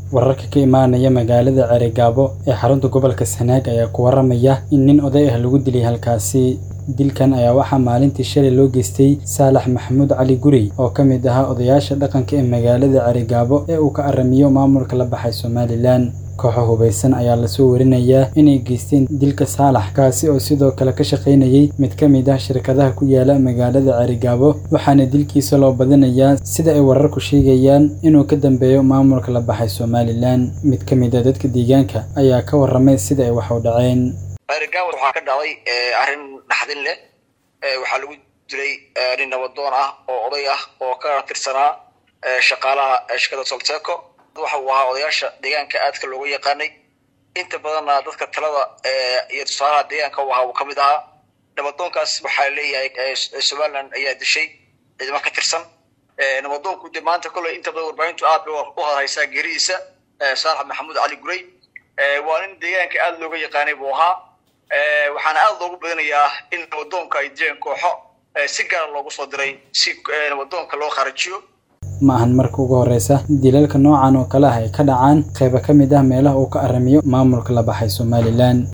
wararka ka imaanaya magaalada Cerigabo ee xarunta gobolka Sanaag ayaa ku waramaya in nin oday ah lagu dilay halkaasi dilkan ayaa waxaa maalintii shalay loo geystay Saalax Maxamuud Cali Gurey oo ka mid ahaa odayaasha dhaqanka ee magaalada Cerigabo ee uu ka aramiyo maamulka la baxay Somaliland kooxo hubeysan ayaa lasoo warinayaa inay geysteen dilka Saalax kaasi oo sidoo kale ka shaqaynayay mid ka mid ah shirkadaha ku yaala magaalada Cerigabo waxaana dilkiisa loo badinayaa sida ay wararku sheegayaan inuu ka dambeeyo maamulka la baxay Somaliland mid ka mid ah dadka deegaanka ayaa ka warramay sida ay wax u dhaceen Cerigabo waxaa ka dhacday arrin naxdin leh waxaa lagu dilay nin nabadoon ah oo oday ah oo ka tirsanaa shaqaalaha shirkadda Solteco waxa uu ahaa odayaasha deegaanka aadka looga yaqaanay inta badanna dadka talada iyo tusaalaha deegaanka u ahaa uu ka mid ahaa nabadoonkaas waxaa leeyahay somaliland ayaa dishay ciidamo ka tirsan nabadoonku de maanta kolley inta badan warbaahintu aad bay u hadhaysaa geeridiisa saalax maxamuud cali gurey waa nin deegaanka aad looga yaqaanay buu ahaa waxaana aad loogu badinayaa in nabadoonka ay dileen kooxo si gaara loogu soo diray si nabadoonka loo kharajiyo ma ahan marka ugu horreysa dilalka noocan oo kale ah ay ka dhacaan qaybo ka mid ah meelaha uu ka aramiyo maamulka la baxay Somaliland